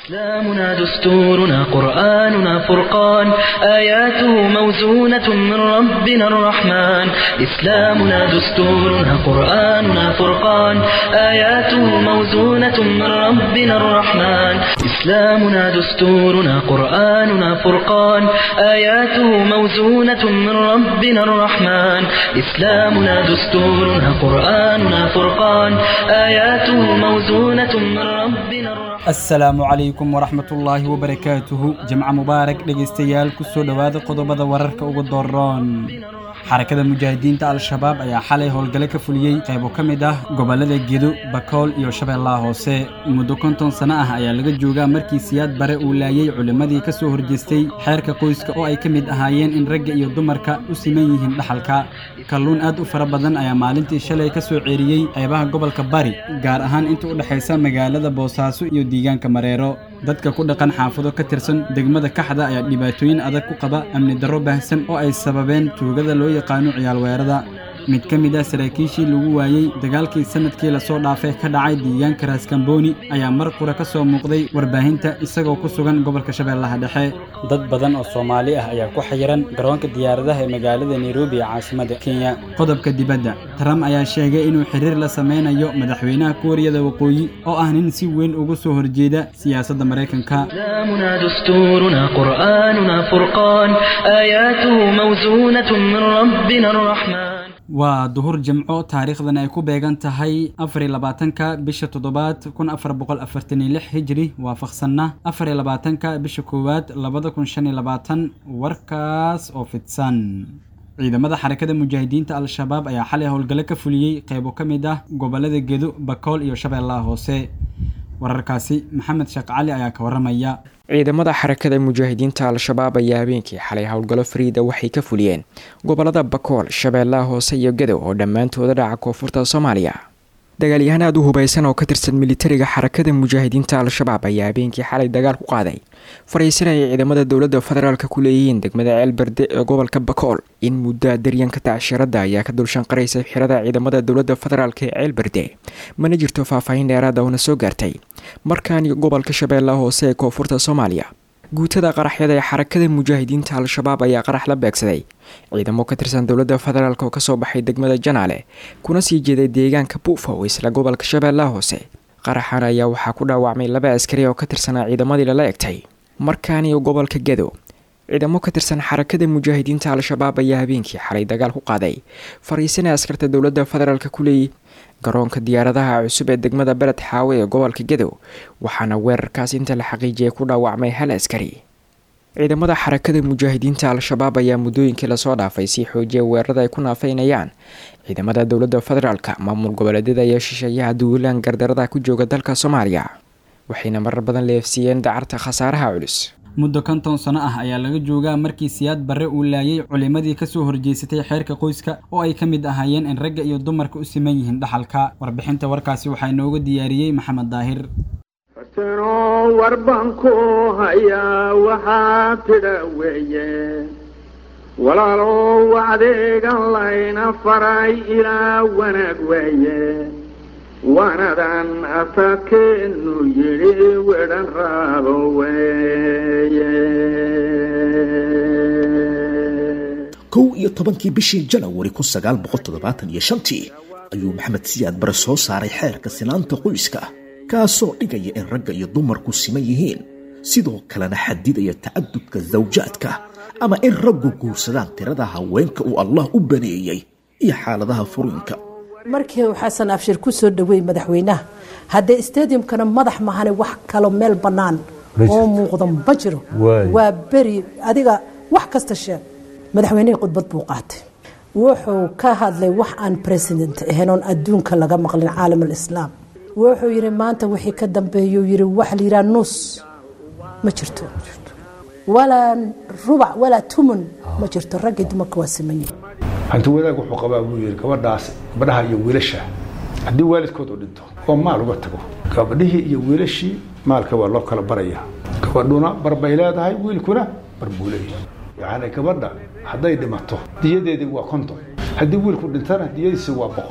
إسلامنا دستورنا قرآننا فرقان آياته موزونة من ربنا الرحمن إسلامنا دستورنا قرآننا فرقان آياته موزونة من ربنا الرحمن إسلامنا دستورنا قرآننا فرقان آياته موزونة من ربنا الرحمن إسلامنا دستورنا قرآننا فرقان آياته موزونة من ربنا الرحمن asalaamu calaykum waraxmatullaahi wabarakaatuhu jimco mubaarak dhegaystayaal kusoo dhowaada qodobada wararka ugu dooroon xarakada mujaahidiinta al-shabaab ayaa xalay howlgalo ka fuliyey qaybo ka mid ah gobollada gedo bakool iyo shabeellaha hoose muddo konton sano ah ayaa laga joogaa markii siyaad bare uu laayay culimmadii ka soo horjeestay xeerka qoyska oo ay ka mid ahaayeen in ragga iyo dumarka u siman yihiin dhaxalka kalluun aad u fara badan ayaa maalintii shalay ka soo ceeriyey qeybaha gobolka bari gaar ahaan inta u dhexaysa magaalada boosaaso iyo deegaanka mareero dadka ku dhaqan xaafado ka tirsan degmada kaxda ayaa dhibaatooyin adag ku qaba amni darro baahsan oo ay sababeen tuugada loo yaqaano ciyaal weerada mid ka mid ah saraakiishii lagu waayey dagaalkii sanadkii lasoo dhaafay ka dhacay deegaanka raaskambooni ayaa mar qura ka soo muuqday warbaahinta isagoo ku sugan gobolka shabeellaha dhexe dad badan oo soomaali ah ayaa ku xayiran garoonka diyaaradaha ee magaalada nairobi ee caasimada kenya qodobka dibadda trump ayaa sheegay inuu xiriir la sameynayo madaxweynaha kuuriyada waqooyi oo ah nin si weyn ugu soo horjeeda siyaasadda maraykanka إسلامنا دستورنا قرآننا فرقان آياته موزونة من ربنا الرحمن waa duhur jimco taariikhdan ay ku beegan tahay afariy labaatanka bisha toddobaad kun afar boqol afartan iyo lix hijri waafaqsanna afariy labaatanka bisha koowaad labada kun shan iyo labaatan warkaas oo fidsan ciidamada xarakada mujaahidiinta al-shabaab ayaa xalay howlgalo ka fuliyey qeybo ka mid ah gobollada gedo bakool iyo shabeellaha hoose wararkaasi maxamed sheekh cali ayaa ka waramaya ciidamada xarakada mujaahidiinta al-shabaab ayaa habeenkii xalay howlgallo fariida waxay ka fuliyeen gobolada bakool shabeellaha hoose iyo gadow oo dhammaantooda dhaca koonfurta soomaaliya dagaalyahaan aada u hubaysan oo ka tirsan militariga xarakada mujaahidiinta al-shabaab ayaa habeenkii xalay dagaal ku qaaday fariisanaya ciidamada dowladda federaalk ku leeyihiin degmada ceelberde ee gobolka bakool in muddaa daryanka tacshirada ayaa ka dulshanqaraysa xirada ciidamada dowladda federaalk ee ceelberde mana jirto faahfaahin dheeraada oona soo gaartay markaani gobolka shabeellaha hoose ee koonfurta soomaaliya guutada qaraxyada ee xarakada mujaahidiinta al-shabaab ayaa qarax la beegsaday ciidamo ka tirsan dowladda federaalk oo kasoo baxay degmada janaale kuna sii jeeday deegaanka buufow isla gobolka shabeellaha hoose qaraxan ayaa waxaa ku dhaawacmay laba askari oo ka tirsanaa ciidamadii lala egtay markaani gobolka gedo ciidamo ka tirsan xarakada mujaahidiinta al-shabaab ayaa habeenkii xalay dagaal ku qaaday fariisana askarta dowladda federaalk ku leeyay garoonka diyaaradaha cusub ee degmada beled xaawe ee gobolka gedow waxaana weerarkaas inta la xaqiijiyay ku dhaawacmay hal askari ciidamada xarakada mujaahidiinta al-shabaab ayaa muddooyinkii lasoo dhaafay sii xoojiya weerarada ay ku naafeynayaan ciidamada dowladda federaalk maamul goboleedyada iyo shisheeyaha duulaan gardarada ku jooga dalka soomaaliya waxayna marar badan leefsiiyeen dacarta khasaaraha culus muddo konton sano ah ayaa laga joogaa markii siyaad barre uu laayay culimmadii ka soo horjeysatay xeerka qoyska oo ay ka mid ahaayeen in ragga iyo dumarka u siman yihiin dhaxalka warbixinta warkaasi waxaa inooga diyaariyey maxamed daahir fasanoo warban ku hayaa waxaa tidha weeye walaalow adeegan layna faray ilaa wanaag weeye wanadan asakeenu yidhi wedhan raabo weeye kow iyo tobankii bishii janawari kun sagaal boqol toddobaatan iyo shantii ayuu maxamed siyaad bare soo saaray xeerka sinaanta qoyska kaasoo dhigaya in ragga iyo dumarku siman yihiin sidoo kalena xadidaya tacadudka zawjaadka ama in raggu guursadaan tirada haweenka uu allah u baneeyey iyo xaaladaha furiinka markii uu xasan abshir ku soo dhaweey madaxweynaha haddee stadiumkana madax mahane wax kalo meel bannaan oo muuqda ma jiro waa beri adiga wax kasta sheeg madaxweynihii khudbad buu qaatay wuxuu ka hadlay wax aan president ahayn oon adduunka laga maqlin caalam alislaam wuxuu yidhi maanta wixii ka dambeeyuu yidhi wax la yidhaha nus ma jirto walaa rubac walaa tumun ma jirto raggii dumarka waa siman yihin hanti wadaag wuxuu qabaa buu yidhi gabadhaas gabadhaha iyo wiilasha haddii waalidkood u dhinto oo maal uga tago gabadhihii iyo wiilashii maalka waa loo kala baraya gabadhuna bar bay leedahay wiilkuna bar buu leeyahay yacni gabadha hadday dhimato diyadeedii waa konton haddii wiilku dhintana diyadiisi waa boqol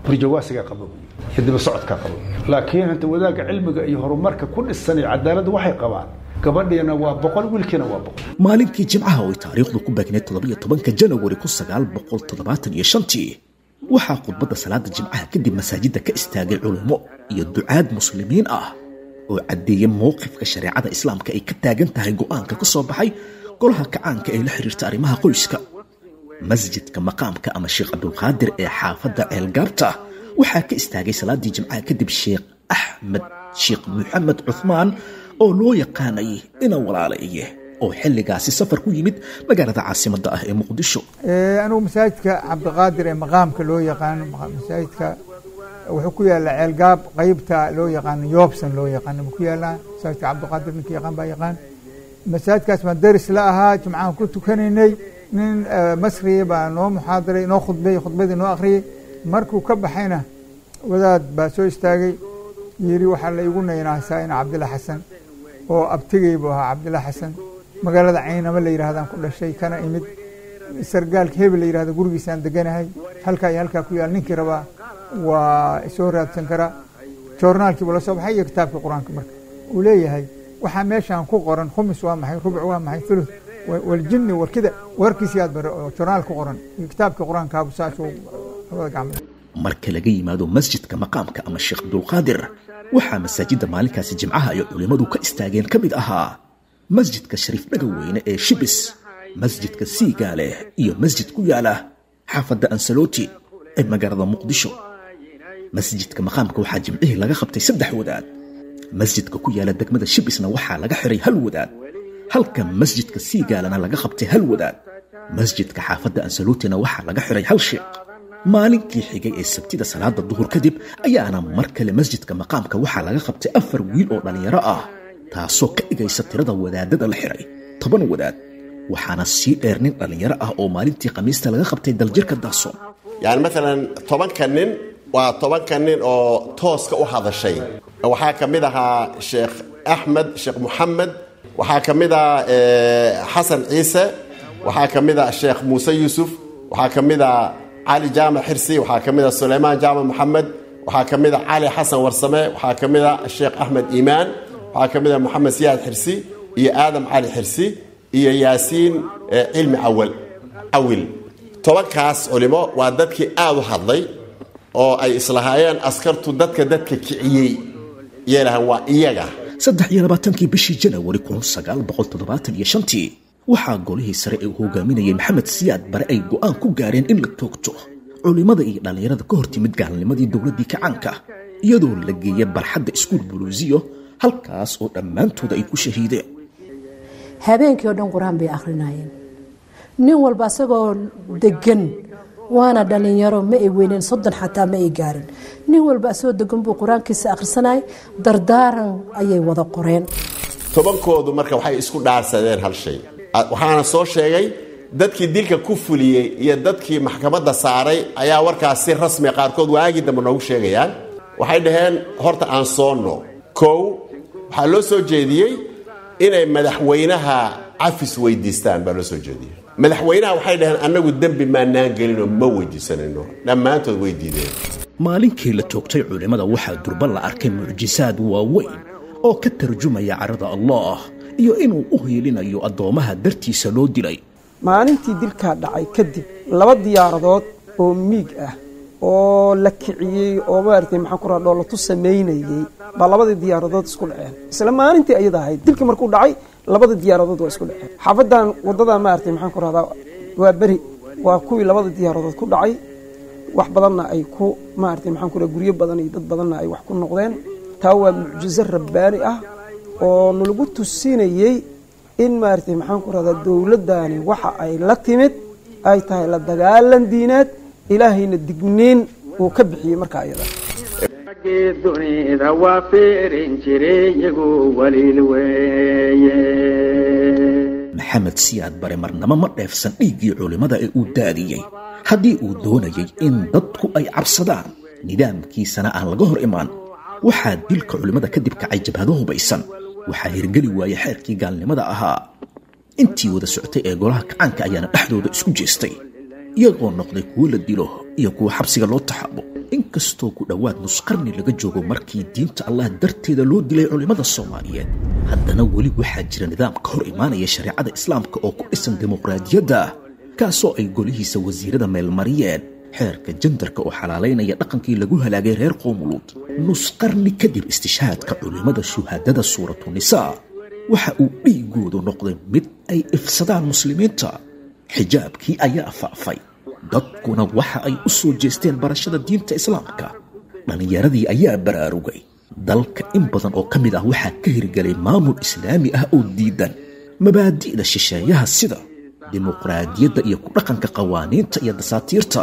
burjawaasigaa qaba iyo daba socodkaa qaba laakiin hanta wadaagga cilmiga iyo horumarka ku dhisan iyo cadaaladda waxay qabaan gabadhiina waa boqol wiilkiina waa boqol maalinkii jimcaha oo ay taariikhdu ku beegneed toddobiyo tobanka janawari kun sagaal boqol toddobaatan iyo shantii waxaa khudbadda salaada jimcaha kadib masaajidda ka istaagay culummo iyo ducaad muslimiin ah oo caddeeyey mowqifka shareecada islaamka ay ka taagan tahay go'aanka ka soo baxay golaha kacaanka ee la xiriirta arrimaha qoyska masjidka maqaamka ama sheekh cabdulqaadir ee xaafadda ceelgaabta waxaa ka istaagay salaadii jimcaha kadib sheekh axmed sheekh maxamed cuthmaan oo loo yaqaanay ina walaalaye oo xilligaasi safar ku yimid magaalada caasimadda ah ee muqdisho anigu masaajidka cabdiqaadir ee maqaamka loo yaqaano masaajidka wuxuu ku yaallaa ceelgaab qeybta loo yaqaano yoobsan loo yaqaano ma ku yaallaa masaajidka cabdiqaadir ninka yaqaan baa yaqaan masaajidkaas baan daris la ahaa jimcahan ku tukanaynay nin masriya baa noo muxaadaray noo khudbeeyey khudbadii noo akhriyey markuu ka baxayna wadaad baa soo istaagay yidhi waxaa la igu naynaasaa ina cabdilla xasan oo abtigay buu ahaa cabdilla xasan magaalada caynama la yidhahdaan ku dhashay kana imid sargaalka hebel la yidhahdo gurigiisaan deganahay halkaa iyo halkaa ku yaal ninkii rabaa waa soo raadsan karaa joornaalkiibu la soo baxay iyo kitaabkii qur-aanka marka uu leeyahay waxaa meeshaan ku qoran khumis waa maxay rubuc waa maxay thuluth waljinni warkida warkiisi aad bare oo joornaal ku qoran iyo kitaabkii qur-aankaabu saasuu labada gacmood marka laga yimaado masjidka maqaamka ama sheekh abdulqaadir waxaa masaajidda maalinkaasi jimcaha ay culimmadu ka istaageen ka mid ahaa masjidka shariif dhagaweyne ee shibis masjidka siigaale iyo masjid ku yaala xaafadda ansaloti ee magaalada muqdisho masjidka maqaamka waxaa jimcihii laga qabtay saddex wadaad masjidka ku yaala degmada shibisna waxaa laga xiray hal wadaad halka masjidka siigaalana laga qabtay hal wadaad masjidka xaafadda ansaluutina waxaa laga xiray hal sheekh maalinkii xigay ee sabtida salaada duhur kadib ayaana mar kale masjidka maqaamka waxaa laga qabtay afar wiil oo dhallinyaro ah taasoo ka dhigaysa tirada wadaadada la xiray toban wadaad waxaana sii dheer nin dhallinyaro ah oo maalintii khamiista laga qabtay daljirka daaso yani maalan tobanka nin waa tobanka nin oo tooska u hadashay waxaa ka mid ahaa sheekh axmed sheekh moxamed waxaa ka mid ah xasan ciise waxaa ka mid ah sheekh muuse yuusuf waxaa ka mid ah cali jaamac xirsi waxaa ka mid ah suleymaan jaamac moxamed waxaa ka mid ah cali xasan warsame waxaa ka mid ah sheekh axmed iimaan waxaa ka mid ah moxamed siyaad xirsi iyo aadam cali xirsi iyo yaasiin cilmi awal awil tobankaas culimo waa dadkii aada u hadlay oo ay islahaayeen askartu dadka dadka kiciyey yeelahan waa iyaga saddex iyo labaatankii bishii janawari kun sagaal boqol toddobaatan iyo shantii waxaa golihii sare ee uu hogaaminayay maxamed siyaad bare ay go'aan ku gaareen in la toogto culimmada iyo dhallinyarada ka hor timid gaalnimadii dowladdii kacaanka iyadoo la geeya barxadda iskuul buluusiyo halkaas oo dhammaantooda ay ku shahiideen habeenkii oo dhan qur-aan bay akhrinayeen nin walba asagoo degan waana dhalinyaro ma ay weyneen soddon xataa ma ay gaarin nin walba asagoo degan buu qur-aankiisa akhrisanayay dardaaran ayay wada qoreen tobankoodu marka waxay isku dhaarsadeen hal shay waxaana soo sheegay dadkii dilka ku fuliyey iyo dadkii maxkamadda saaray ayaa warkaas si rasmi qaarkood waagii dambe noogu sheegayaan waxay dhaheen horta aan soonno kow waxaa loo soo jeediyey inay madaxweynaha cafis weydiistaan baa loo soo jeediyey madaxweynaha waxay dhaheen annagu dembi maanaan gelinoo ma weydiisanayno dhammaantood way diideen maalinkii la toogtay culimmada waxaa durba la arkay mucjisaad waaweyn oo ka tarjumaya carada allah iyo inuu u hiilinayo addoommaha dartiisa loo dilay maalintii dilkaa dhacay kadib laba diyaaradood oo miig ah oo la kiciyey oo maaragtay maxaan ku raha dhoolatu samaynayey baa labadii diyaaradood isku dhaceen isla maalintii ayada ahayd dilkii markuu dhacay labada diyaaradood waa isku dhaceen xaafadan waddadaa maaragtay maxaan ku rahdaa waa beri waa kuwii labada diyaaradood ku dhacay wax badanna ay ku maaragtay maxaan ku raha guryo badan iyo dad badanna ay wax ku noqdeen taa waa mucjizo rabbaani ah oo nalagu tusinayey in maaragtay maxaan ku rahdaa dowladdaani waxa ay la timid ay tahay la dagaalan diineed ilaahayna digniin uu ka bixiyey markaa iyada raggii dunida waa fiirin jiray iyagu waliil weeye maxamed siyaad bare marnamo ma dheefsan dhiiggii culimmada ee uu daadiyey haddii uu doonayay in dadku ay cabsadaan nidaamkiisana aan laga hor imaan waxaa dilka culimmada kadib kacay jabhado hubaysan waxaa hirgeli waayey xeerkii gaalnimada ahaa intii wada socotay ee golaha kacaanka ayaana dhexdooda isku jeestay iyagoo noqday kuwo la dilo iyo kuwa xabsiga loo taxaabo inkastoo ku dhowaad nusqarni laga joogo markii diinta allah darteeda loo dilay culimmada soomaaliyeed haddana weli waxaa jira nidaam ka hor imaanaya shareecada islaamka oo ku dhisan dimuqraadiyadda kaasoo ay golihiisa wasiirada meelmariyeen xeerka jandarka oo xalaalaynaya dhaqankii lagu halaagay reer qoomuluud nusqarni kadib istishhaadka culimmada shuhaadada suuratu nisaa waxa uu dhiigoodu noqday mid ay ifsadaan muslimiinta xijaabkii ayaa faafay dadkuna waxa ay u soo jeesteen barashada diinta islaamka dhallinyaradii ayaa baraarugay dalka in badan oo ka mid ah waxaa ka hirgelay maamul islaami ah oo diidan mabaadi'da shisheeyaha sida dimuqraadiyadda iyo ku dhaqanka qawaaniinta iyo dasaatiirta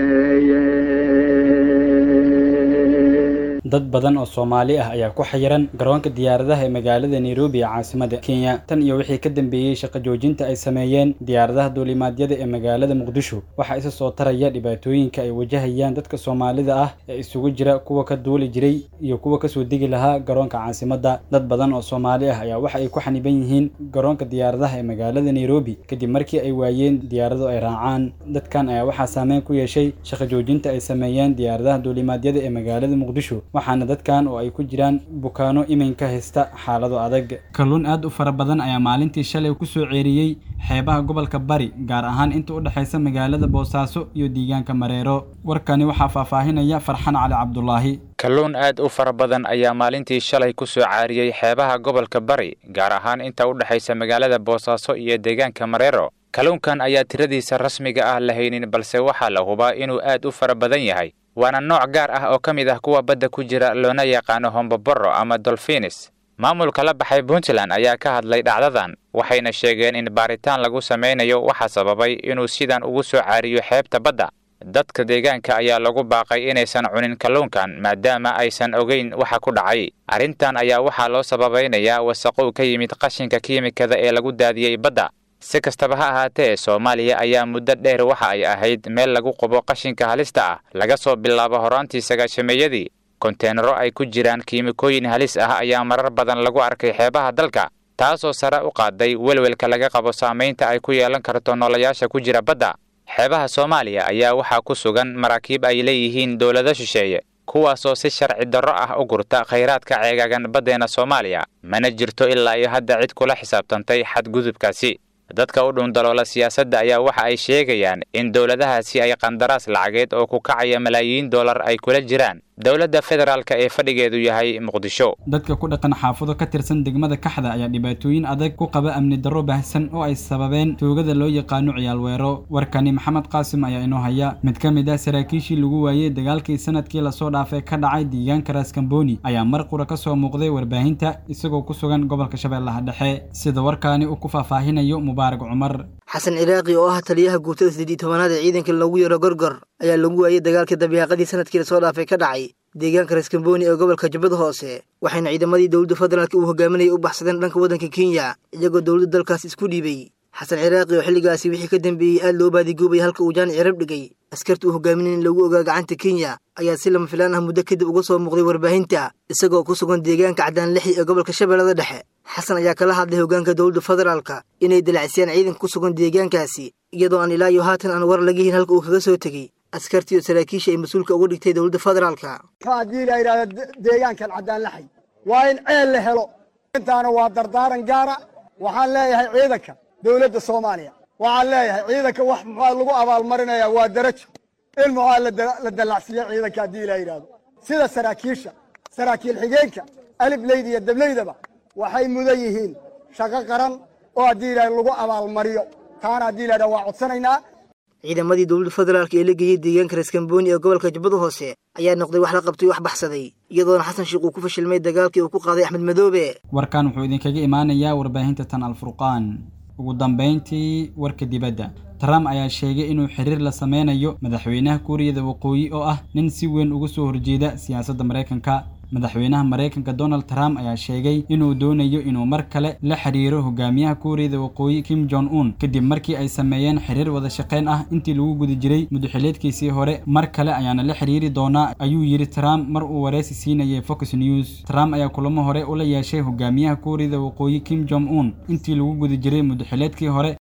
dad badan oo soomaali ah ayaa ku xayiran garoonka diyaaradaha ee magaalada nairobi ee caasimada kenya tan iyo wixii ka dambeeyey shaqo joojinta ay sameeyeen diyaaradaha duulimaadyada ee magaalada muqdisho waxaa isa soo taraya dhibaatooyinka ay wajahayaan dadka soomaalida ah ee isugu jira kuwa ka duuli jiray iyo kuwa kasoo degi lahaa garoonka caasimada dad badan oo soomaali ah ayaa waxa ay ku xaniban yihiin garoonka diyaaradaha ee magaalada nairobi kadib markii ay waayeen diyaarado ay raacaan dadkan ayaa waxaa saameyn ku yeeshay shaqo joojinta ay sameeyeen diyaaradaha duulimaadyada ee magaalada muqdisho waxaana dadkan oo ay ku jiraan bukaano iminka haysta xaalado adag kalluun aad u fara badan ayaa maalintii shalay ku soo ceeriyey xeebaha gobolka bari gaar ahaan inta u dhexaysa magaalada boosaaso iyo deegaanka mareero warkani waxaa faahfaahinaya farxan cali cabdulaahi kalluun aad u fara badan ayaa maalintii shalay ku soo caariyey xeebaha gobolka bari gaar ahaan inta u dhexaysa magaalada boosaaso iyo deegaanka mareero kalluunkan ayaa tiradiisa rasmiga ah la haynin balse waxaa la hubaa inuu aad u fara badan yahay waana nooc gaar ah oo ka mid ah kuwa badda ku jira loona yaqaano homboboro ama dolfinis maamulka la baxay puntland ayaa ka hadlay dhacdadan waxayna sheegeen in baaritaan lagu samaynayo waxaa sababay inuu sidan ugu soo caariyo xeebta badda dadka deegaanka ayaa lagu baaqay inaysan cunin kalluunkan maadaama aysan ogeyn waxa ku dhacay arrintan ayaa waxaa loo sababaynayaa wasaqow ka yimid qashinka kiimikada ee lagu daadiyey badda si kastaba ha ahaatee soomaaliya ayaa muddo dheer waxa ay ahayd meel lagu qubo qashinka halista ah laga soo bilaabo horaantii sagaashameeyadii konteenaro ay ku jiraan kiimikooyin halis ah ayaa marar badan lagu arkay xeebaha dalka taasoo sare u qaaday welwelka laga qabo saamaynta ay ku yeelan karto noolayaasha ku jira badda xeebaha soomaaliya ayaa waxaa ku sugan maraakiib ay leeyihiin dowlado shisheeye kuwaasoo si sharci darro ah u gurta khayraadka ceegaagan baddeena soomaaliya mana jirto ilaa iyo hadda cid kula xisaabtantay xadgudubkaasi dadka u dhundaloola siyaasadda ayaa waxa ay sheegayaan in dowladahaasi ay qandaraas lacageed oo ku kacaya malaayiin dollar ay kula jiraan dowladda federaalka ee fadhigeedu yahay muqdisho dadka ku dhaqan xaafado ka tirsan degmada kaxda ayaa dhibaatooyin adag ku qaba amni darro baahsan oo ay sababeen toogada loo yaqaano ciyaal weero warkani maxamed qaasim ayaa inoo haya mid ka mid ah saraakiishii lagu waayey dagaalkii sanadkii lasoo dhaafay ka dhacay deegaanka raaskambooni ayaa mar qura ka soo muuqday warbaahinta isagoo ku sugan gobolka shabeellaha dhexe sida warkaani uu ku faahfaahinayo mubaarak cumar xasan ciraaqi oo ah taliyaha guutada siddeed iyo tobanaad ee ciidanka loogu yaro gorgor ayaa lagu waayey dagaalkii dabiiqadii sanadkii lasoo dhaafay ka dhacay deegaanka raskamboni ee gobolka jubbada hoose waxayna ciidamadii dowladda federaalk uu hogaaminayay u baxsadeen dhanka waddanka kenya iyagoo dowladda dalkaas isku dhiibay xasan ciraaqi oo xilligaasi wixii ka dambeeyey aad loo baadigoobay halka uu jaani cirab dhigay askarta uu hogaaminay in lagu ogaa gacanta kenya ayaa si lama filaan ah muddo kadib uga soo muuqday warbaahinta isagoo ku sugan deegaanka cadaan lixi ee gobolka shabeellada dhexe xasan ayaa kala hadlay hoggaanka dowladda federaalka inay dalacsiyaan ciidanka ku sugan deegaankaasi iyadoo aan ilaa iyo haatan aan war laga hin halka uu kaga soo tegey askartii oo saraakiisha ay mas-uulka uga dhigtay dowladda federaalka haddii la yidhahdo deegaankan caddaan laxay waa in ceel la helo intaana waa dardaaran gaara waxaan leeyahay ciidanka dowladda soomaaliya waxaan leeyahay ciidanka wax muxua lagu abaalmarinayaa waa darajo in muxua la dallacsiiya ciidanka haddii la yidhahdo sida saraakiisha saraakiil xigeenka alifleyda iyo dableydaba waxay mudan yihiin shaqo qaran oo haddii la lagu abaalmariyo taana haddii la yidhahdo waa codsanaynaa ciidamadii dowladda federaalk ee la geeyey deegaanka raskamboni ee gobolka jubbada hoose ayaa noqday wax la qabtay wax baxsaday iyadoona xasan sheikh uu ku fashilmay dagaalkii uu ku qaaday axmed madoobe warkan wuxuu idinkaga imaanayaa warbaahinta tan alfurqaan ugu dambayntii warka dibadda trump ayaa sheegay inuu xiriir la sameynayo madaxweynaha kuuriyada waqooyi oo ah nin si weyn uga soo horjeeda siyaasadda maraykanka madaxweynaha maraykanka donald trump ayaa sheegay inuu doonayo inuu mar kale la xiriiro hogaamiyaha kuuriyada waqooyi kim jong un kadib markii ay sameeyeen xiriir wada shaqayn ah intii lagu guda jiray mudaxileedkiisii hore mar kale ayaana la xiriiri doonaa ayuu yidhi trump mar uu wareysi siinayay fox news trump ayaa kulamo hore ula yeeshay hogaamiyaha kuuriyada waqooyi kim jong un intii lagu guda jiray mudaxileedkii hore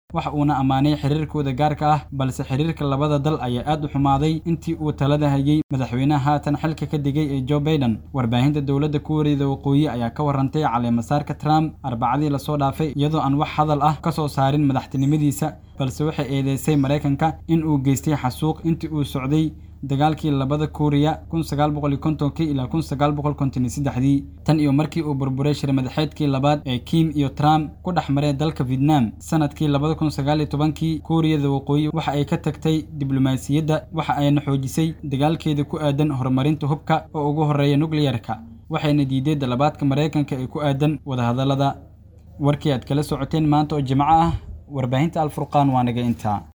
waxa uuna ammaanay xiriirkooda gaarka ah balse xiriirka labada dal ayaa aad u xumaaday intii uu talada hayay madaxweynaha haatan xilka ka digay ee joe baiden warbaahinta dowladda kuuriyada waqooyi ayaa ka warantay caleemasaarka trump arbacadii lasoo dhaafay iyadoo aan wax hadal ah ka soo saarin madaxtinimadiisa balse waxay eedeysay maraykanka in uu geystay xasuuq intii uu socday dagaalkii labada kuuriya kun sagaal boqol iyo kontonkii ilaa kun sagaal boqol konton iyo saddexdii tan iyo markii uu burburay shir madaxeedkii labaad ee kim iyo trump ku dhex maray dalka vietnam sanadkii labada kun sagaal iyo tobankii kuuriyada waqooyi waxa ay ka tagtay diblomaasiyadda waxa ayna xoojisay dagaalkeeda ku aadan horumarinta hubka oo ugu horreeya nukliyarka waxayna diiday dalabaadka maraykanka ee ku aadan wadahadallada warkii aad kala socoteen maanta oo jimco ah warbaahinta alfurqaan waa naga intaa